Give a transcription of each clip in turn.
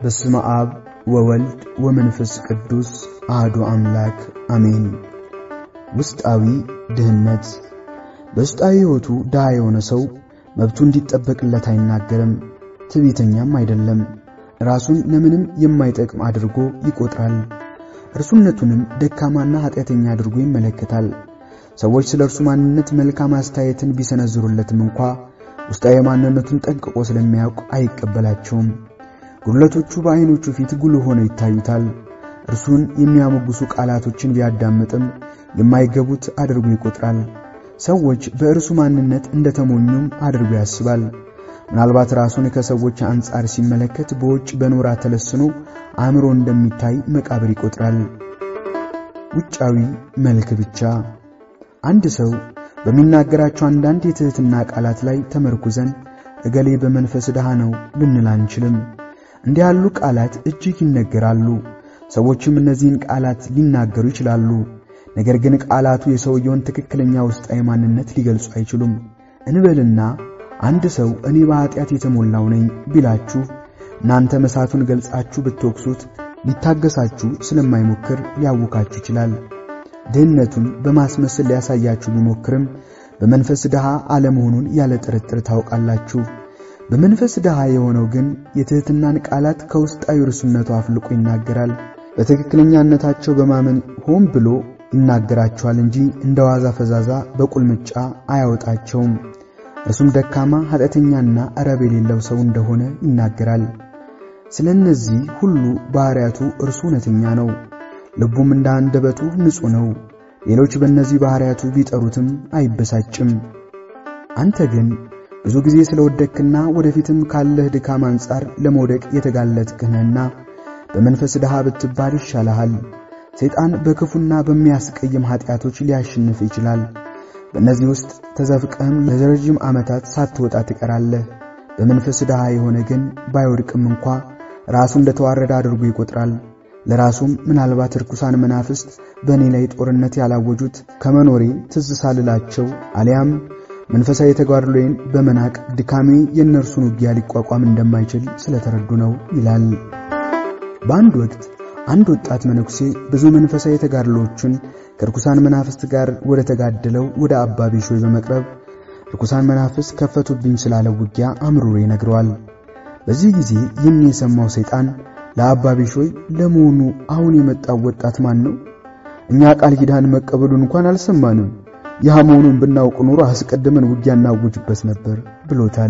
በስመ አብ ወወልድ ወመንፈስ ቅዱስ አህዱ አምላክ አሜን። ውስጣዊ ድህነት። በውስጣዊ ሕይወቱ ድሃ የሆነ ሰው መብቱ እንዲጠበቅለት አይናገርም፣ ትዕቢተኛም አይደለም። ራሱን ለምንም የማይጠቅም አድርጎ ይቆጥራል። እርሱነቱንም ደካማና ኃጢአተኛ አድርጎ ይመለከታል። ሰዎች ስለ እርሱ ማንነት መልካም አስተያየትን ቢሰነዝሩለትም እንኳ ውስጣዊ ማንነቱን ጠንቅቆ ስለሚያውቅ አይቀበላቸውም። ጉድለቶቹ በዐይኖቹ ፊት ጉልህ ሆነው ይታዩታል። እርሱን የሚያሞግሱ ቃላቶችን ቢያዳምጥም የማይገቡት አድርጎ ይቆጥራል። ሰዎች በእርሱ ማንነት እንደተሞኙም አድርጎ ያስባል። ምናልባት ራሱን ከሰዎች አንጻር ሲመለከት በውጭ በኖራ ተለስኖ አእምሮ እንደሚታይ መቃብር ይቆጥራል። ውጫዊ መልክ ብቻ። አንድ ሰው በሚናገራቸው አንዳንድ የትሕትና ቃላት ላይ ተመርኩዘን እገሌ በመንፈስ ድሃ ነው ልንል አንችልም። እንዲህ ያሉ ቃላት እጅግ ይነገራሉ። ሰዎችም እነዚህን ቃላት ሊናገሩ ይችላሉ። ነገር ግን ቃላቱ የሰውየውን ትክክለኛ ውስጣዊ ማንነት ሊገልጹ አይችሉም። እንበልና አንድ ሰው እኔ በኃጢአት የተሞላው ነኝ ቢላችሁ እናንተ መሳቱን ገልጻችሁ ብትወቅሱት ሊታገሳችሁ ስለማይሞክር ሊያውካችሁ ይችላል። ድህነቱን በማስመሰል ሊያሳያችሁ ቢሞክርም በመንፈስ ድሃ አለመሆኑን ያለ ጥርጥር ታውቃላችሁ። በመንፈስ ድሃ የሆነው ግን የትሕትናን ቃላት ከውስጣዊ ርሱነቱ አፍልቆ ይናገራል። በትክክለኛነታቸው በማመን ሆን ብሎ ይናገራቸዋል እንጂ እንደ ዋዛ ፈዛዛ በቁልምጫ አያወጣቸውም። እርሱም ደካማ ኃጢአተኛና ረብ የሌለው ሰው እንደሆነ ይናገራል። ስለ እነዚህ ሁሉ ባሕርያቱ እርሱ እውነተኛ ነው፣ ልቡም እንደ አንደበቱ ንጹሕ ነው። ሌሎች በእነዚህ ባሕርያቱ ቢጠሩትም አይበሳጭም። አንተ ግን ብዙ ጊዜ ስለወደቅክና ወደፊትም ካለህ ድካም አንጻር ለመውደቅ የተጋለጥክ ነህና በመንፈስ ድሃ ብትባል ይሻልሃል። ሰይጣን በክፉና በሚያስቀይም ኃጢአቶች ሊያሸንፍ ይችላል። በእነዚህ ውስጥ ተዘፍቀህም ለረጅም ዓመታት ሳትወጣ ትቀራለህ። በመንፈስ ድሃ የሆነ ግን ባይወድቅም እንኳ ራሱ እንደተዋረደ አድርጎ ይቆጥራል። ለራሱም ምናልባት ርኩሳን መናፍስት በእኔ ላይ ጦርነት ያላወጁት ከመኖሬ ትዝ ሳልላቸው አሊያም መንፈሳዊ ተጋድሎዬን በመናቅ ድካሜ የእነርሱን ውጊያ ሊቋቋም እንደማይችል ስለተረዱ ነው ይላል። በአንድ ወቅት አንድ ወጣት መነኩሴ ብዙ መንፈሳዊ ተጋድሎዎችን ከርኩሳን መናፍስት ጋር ወደ ተጋደለው ወደ አባ ቢሾይ በመቅረብ ርኩሳን መናፍስት ከፈቱብኝ ስላለው ውጊያ አምርሮ ይነግረዋል። በዚህ ጊዜ ይህን የሰማው ሰይጣን ለአባ ቢሾይ ለመሆኑ አሁን የመጣው ወጣት ማን ነው? እኛ ቃል ኪዳን መቀበሉን እንኳን አልሰማንም። ይህ መሆኑን ብናውቅ ኖሮ አስቀድመን ውጊያ እናውጅበት ነበር ብሎታል።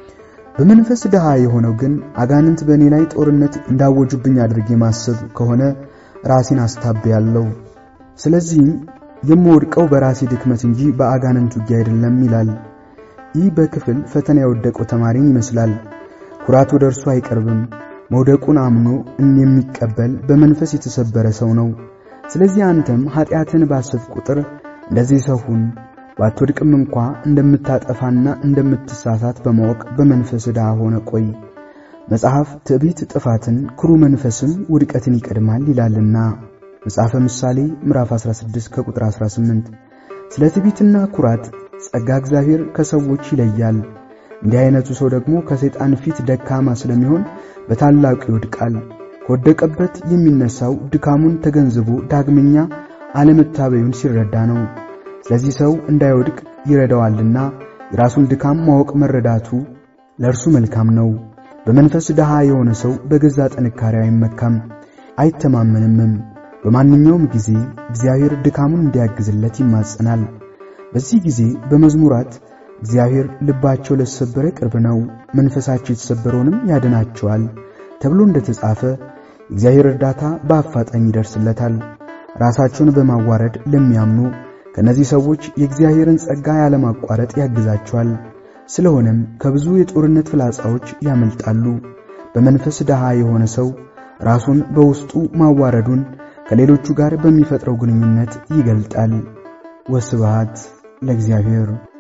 በመንፈስ ድሃ የሆነው ግን አጋንንት በእኔ ላይ ጦርነት እንዳወጁብኝ አድርጌ ማሰብ ከሆነ ራሴን አስታብያለሁ። ስለዚህም የምወድቀው በራሴ ድክመት እንጂ በአጋንንት ውጊያ አይደለም ይላል። ይህ በክፍል ፈተና የወደቀው ተማሪን ይመስላል። ኩራት ወደ እርሱ አይቀርብም። መውደቁን አምኖ የሚቀበል በመንፈስ የተሰበረ ሰው ነው። ስለዚህ አንተም ኃጢአትን ባሰብ ቁጥር እንደዚህ ሰው ሁን። ባትወድቅም እንኳ እንደምታጠፋና እንደምትሳሳት በማወቅ በመንፈስ ድሃ ሆነ ቆይ። መጽሐፍ ትዕቢት ጥፋትን፣ ክሩ መንፈስም ውድቀትን ይቀድማል ይላልና መጽሐፈ ምሳሌ ምዕራፍ 16 ከቁጥር 18። ስለ ትዕቢትና ኩራት ጸጋ እግዚአብሔር ከሰዎች ይለያል። እንዲህ አይነቱ ሰው ደግሞ ከሰይጣን ፊት ደካማ ስለሚሆን በታላቁ ይወድቃል። ከወደቀበት የሚነሳው ድካሙን ተገንዝቦ ዳግመኛ አለመታበዩን ሲረዳ ነው። ስለዚህ ሰው እንዳይወድቅ ይረዳዋልና የራሱን ድካም ማወቅ መረዳቱ ለእርሱ መልካም ነው። በመንፈስ ድሃ የሆነ ሰው በገዛ ጥንካሬው አይመካም፣ አይተማመንምም። በማንኛውም ጊዜ እግዚአብሔር ድካሙን እንዲያግዝለት ይማጸናል። በዚህ ጊዜ በመዝሙራት እግዚአብሔር ልባቸው ለተሰበረ ቅርብ ነው፣ መንፈሳቸው የተሰበረውንም ያድናቸዋል ተብሎ እንደተጻፈ የእግዚአብሔር እርዳታ በአፋጣኝ ይደርስለታል። ራሳቸውን በማዋረድ ለሚያምኑ ከነዚህ ሰዎች የእግዚአብሔርን ጸጋ ያለማቋረጥ ያግዛቸዋል። ስለሆነም ከብዙ የጦርነት ፍላጻዎች ያመልጣሉ። በመንፈስ ድሃ የሆነ ሰው ራሱን በውስጡ ማዋረዱን ከሌሎቹ ጋር በሚፈጥረው ግንኙነት ይገልጣል። ወስብሐት ለእግዚአብሔር።